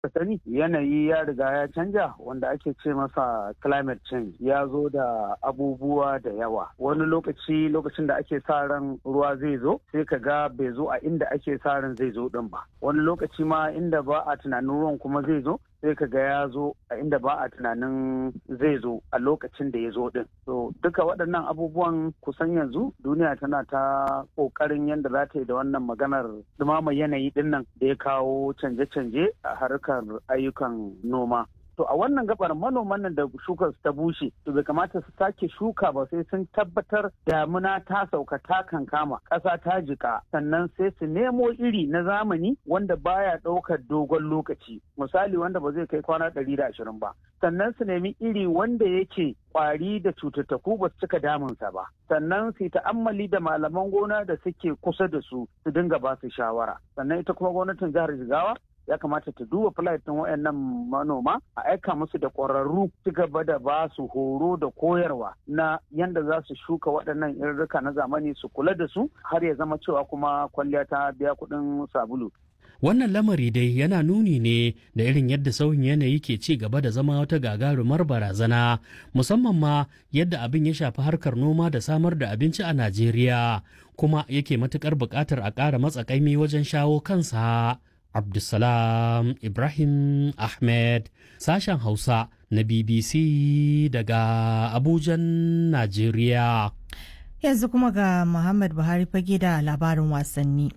sani yanayi ya riga ya canja wanda ake ce masa climate change ya zo da abubuwa da yawa wani lokaci lokacin da ake sa ran ruwa zai zo sai ka ga bai zo a inda ake sa ran zai zo din ba wani lokaci ma inda ba a tunanin ruwan kuma zai zo sai ka ga ya zo a inda ba a tunanin zai zo a lokacin da ya zo din so duka waɗannan abubuwan kusan yanzu duniya tana ta ƙoƙarin yadda za ta yi da wannan maganar dumama yanayi din nan da ya kawo canje-canje a harkar ayyukan noma to a wannan gabar manoman nan da shukar ta bushe to bai kamata su sake shuka ba sai sun tabbatar damuna ta sauka ta kankama ƙasa ta jika sannan sai su nemo iri na zamani wanda baya ɗaukar dogon lokaci misali wanda ba zai kai kwana ɗari da ashirin ba sannan su nemi iri wanda yake kwari da cututtuku ba su cika damunsa ba sannan su ta'ammali da malaman gona da suke kusa da su su dinga ba su shawara sannan ita kuma gwamnatin jihar jigawa ya kamata ta duba flight ɗin wayannan manoma a aika musu da ƙwararru ci gaba da ba su horo da koyarwa na yanda za su shuka waɗannan irrika na zamani su kula da su har ya zama cewa kuma kwalliya ta biya kuɗin sabulu Wannan lamari dai yana nuni ne da irin yadda sauyin yanayi ke ci gaba da zama wata gagarumar barazana musamman ma yadda abin ya shafi harkar noma da samar da abinci a Najeriya kuma yake matukar buƙatar a ƙara matsakaimi wajen shawo kansa. Abdulsalam Ibrahim Ahmed sashen Hausa na BBC daga Abujan, Najeriya. Yanzu kuma ga Muhammad Buhari fage da labarin wasanni.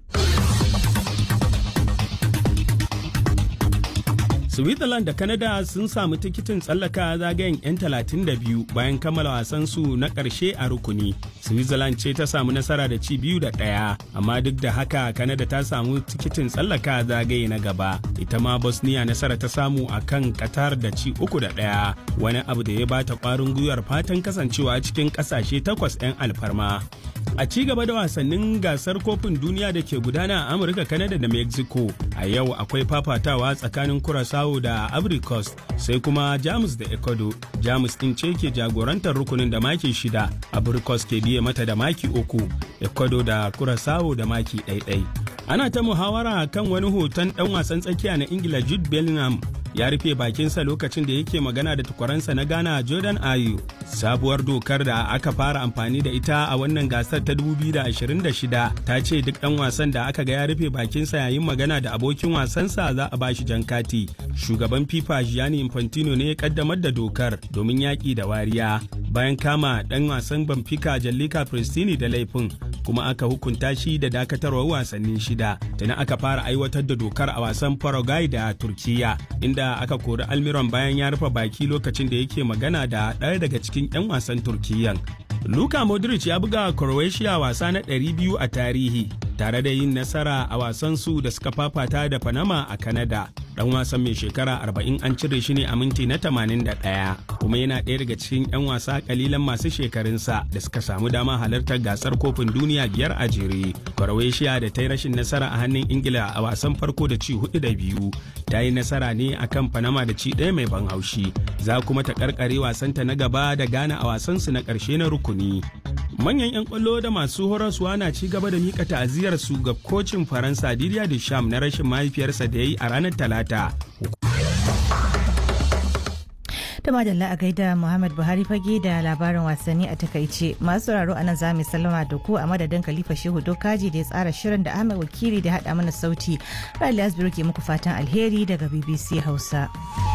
Switzerland da Canada sun samu tikitin tsallaka zagayen 'yan 32 bayan kammala wasansu na ƙarshe a rukuni. Switzerland ce ta samu nasara da ci biyu da ɗaya, amma duk da haka Canada ta samu tikitin tsallaka zagaye na gaba. Ita ma Bosnia nasara ta samu a kan Qatar da ci uku da ɗaya, wani abu da ya bata ƙwarin gwiwar fatan kasancewa cikin ƙasashe takwas 'yan alfarma. A ci gaba da wasannin gasar kofin duniya da ke gudana a Amurka, Canada da Mexico, a yau akwai fafatawa tsakanin Curaçao da Ivory Coast sai kuma Jamus da Ecuador. Jamus ɗin ce ke jagorantar rukunin da maki shida, Ivory Coast ke biye mata da maki uku, Ecuador da Curaçao da maki ɗaiɗai. Ana ta muhawara kan wani hoton ɗan wasan tsakiya na Ingila Jude Bellingham ya rufe bakinsa lokacin da yake magana da tukwaransa na Ghana Jordan Ayew. Sabuwar dokar da aka fara amfani da ita a wannan gasar ta 2026 ta ce duk ɗan wasan da aka ga ya rufe bakinsa yayin magana da abokin wasansa za a bashi jan kati. Shugaban FIFA Gianni Infantino ne ya kaddamar da dokar domin yaƙi da wariya bayan kama ɗan wasan Benfica Jallika Pristini da laifin kuma aka hukunta shi da dakatarwar wasanni shida. Tana aka fara aiwatar da dokar a wasan Paraguay da Turkiya inda aka kori Almiron bayan ya rufe baki lokacin da yake magana da ɗaya daga cikin 'yan wasan Turkiyyan. Luka Modric ya buga Croatia wasa na 200 a tarihi tare da yin nasara a wasan su da suka fafata da Panama a Canada. Dan wasan mai shekara 40 an cire shi ne a minti na 81 kuma yana ɗaya daga cikin 'yan wasa kalilan masu shekarunsa da suka samu dama halartar gasar kofin duniya biyar a jere. Croatia da ta yi rashin nasara a hannun Ingila a wasan farko da ci hudu da biyu ta yi nasara ne akan Panama da ci ɗaya mai ban haushi. Za kuma ta karkare wasanta na gaba da Ghana a wasansu na ƙarshe na rukuni. Manyan 'yan kwallo da masu horaswa na ci gaba da mika ta'aziyar su ga kocin Faransa Didier Deschamps na rashin mahaifiyarsa da ya yi a ranar Talata. ta madalla a gaida Muhammad Buhari fage da labarin wasanni a takaice masu sauraro a nan za mu sallama da ku a madadin Khalifa Shehu Dokaji da ya tsara shirin da Ahmed Wakili da haɗa mana sauti. Rali Asbiru ke muku fatan alheri daga BBC Hausa.